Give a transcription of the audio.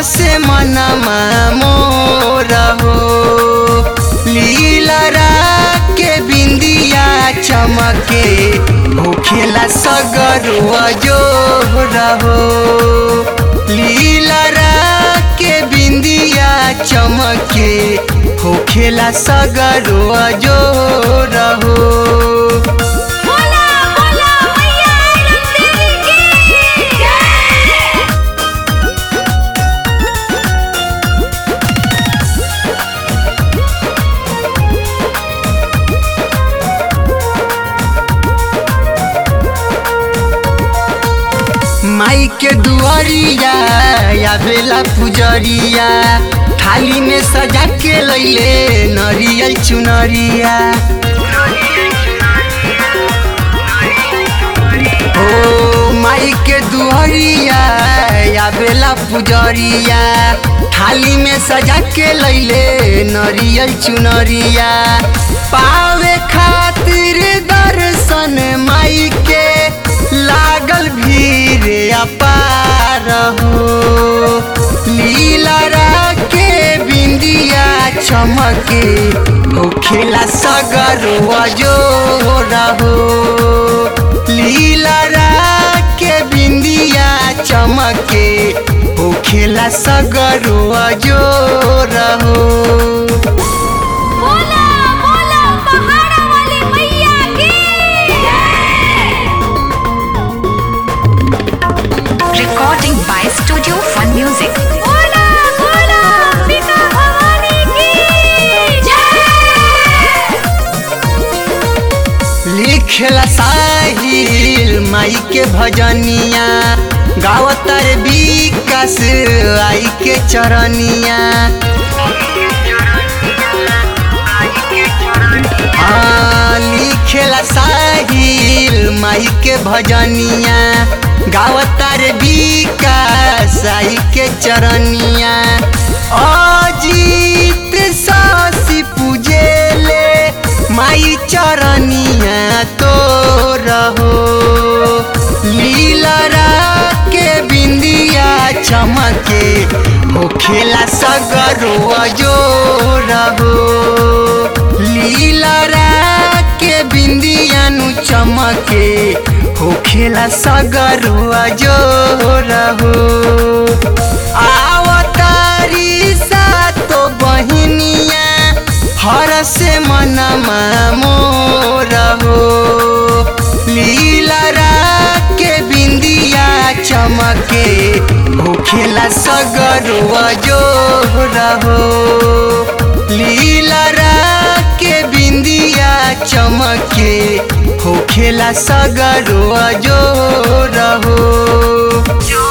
से मनमा मोर हो लीलरा के बिंदिया चमके होखेला सगरुआ जोर हो लीलरा के बिंदिया चमके होखेला सगरुआ जोर हो बोला बोला मैया रंगदेवी की जय माई के दुआरिया या बेला पुजरिया थाली में सजा के लैले नरियल चुनरिया ओ माई के दुआरिया या बेला पुजरिया थाली में सजा के लैले नरियल चुनरिया पावे खातिर दर्शन माई के लागल भीड़ अपार हो लीलरा के बिंदिया चमके होखेला सगरुआ जोर हो लीलरा के बिंदिया चमके होखेला सगरुआ जोर हो बोला बोला पहाड़ा वाली मैया की जय Recording by Studio Fun Music. बोला बोला पिता भवानी की जय लिखला साहिल माई के भजनिया गावतर विकास आई के चरनिया हाँ, लिखेला साहिल माई के भजनिया गावतर विकास आई के चरनिया अजीत सासी पूजेले माई चरनिया तो रहो लीलरा के बिंदिया चमके होखेला सगरुआ जो रहो लीलरा के बिंदिया नु चमके होखेला सगरुआ जो रहो आवतारी सा तो बहिनिया हर से मनमा मोर हो लीलरा के बिंदिया चमके होखेला सगरुआ जोर हो लीलरा के बिंदिया चमके होखेला सगरुआ जोर हो